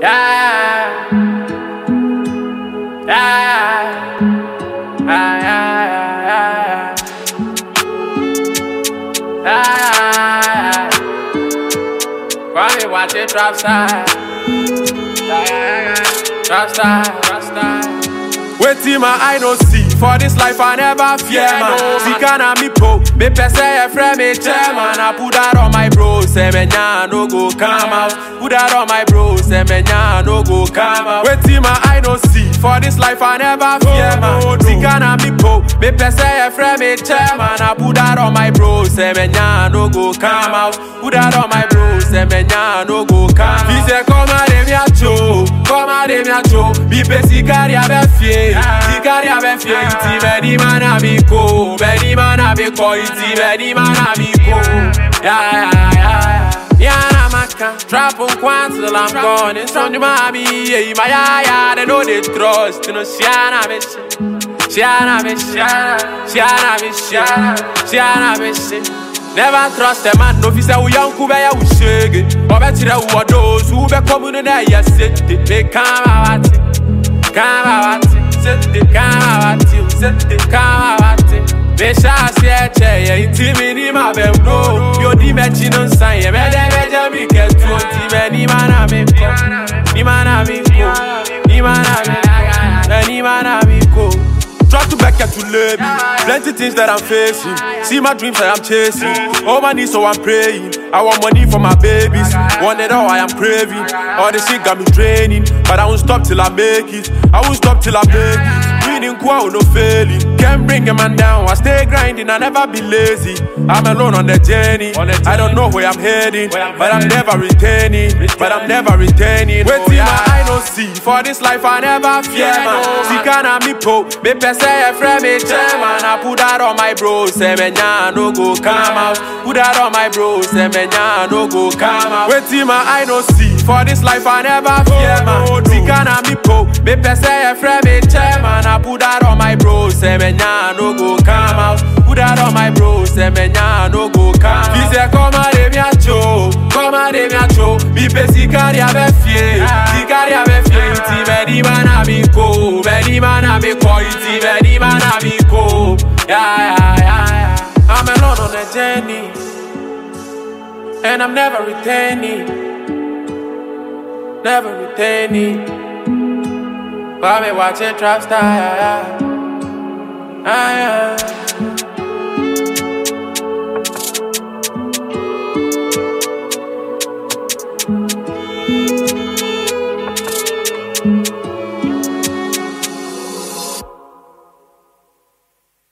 Yeah. Yeah. Yeah. Yeah. Yeah. Yeah. Kwame watch it drop side. Yeah, yeah, yeah. Drop side, drop side. Wetin my eye no see for this life I never fear man. Sika na me po, me pese e friend me chairman. I put that on my bro, say me nya no go come out. Put that on my bro, say me nya no go come out. Wetin my eye no see for this life I never fear man. Sika na me po, me pese e friend me chairman. I put that on my bro, say me nya no go come out. Put that on my bro, say me nya no go come out. He say come out dem ya cho, come out dem ya cho. Bi pe sikari abe fie, sikari abe fie. Iti beni mana bi ko, beni mana bi ko. Iti beni mana bi ko. Yeah yeah yeah. Yana maka, trap on kwan till I'm gone. It's from the mommy, yeah, my yeah yeah. They know they trust, you know, Shiana me Shiana me Shiana me Shiana me Never trust a man, no fi say we young kube ya we shege. Obe tire wo those who be coming na ya set it. They come out, come out, set it, come out, set it, come out. Me sha si eche ye inti mi ni ma be no. Yo di me chi no san ye me de me je mi ke tu ti me ni mana me ko. Ni mana mi ko. Ni mana mi. Ni mana mi ko. Try to back to lay me. Plenty things that I'm facing. See my dreams that I'm chasing. All my needs, so I'm praying. I want money for my babies. Want it all, I am craving. All this shit got me draining. But I won't stop till I make it. I won't stop till I make it. Winning quo, no failing. Can't bring a man down. I stay grinding, I never be lazy. I'm alone on the journey. I don't know where I'm heading. But I'm never retaining. But I'm never retaining. Wait till my eye no see. For this life, I never fear, man. Sika na me po. Me pese e friend me chairman. I put that on my bro. Say me nya no go come out. Put that on my bro. Say me nya no go come out. Wait till my eye no see. For this life, I never fear, man. Sika na me po. Me pese e friend me chairman. I put that on my bro. Say me nya no go come out. Put that on my bro. Say me nya no go come out. He say come out de mi acho. Come out de mi acho. Mi pe sikari abe fie. Sikari abe fie. Iti me di mana mi ko. Me di mana mi ko. Iti me di mana mi ko. Yeah, yeah, yeah, yeah. I'm alone on a journey. And I'm never retaining. Never retaining. While me watching Trap Star, yeah, yeah. Ah, yeah.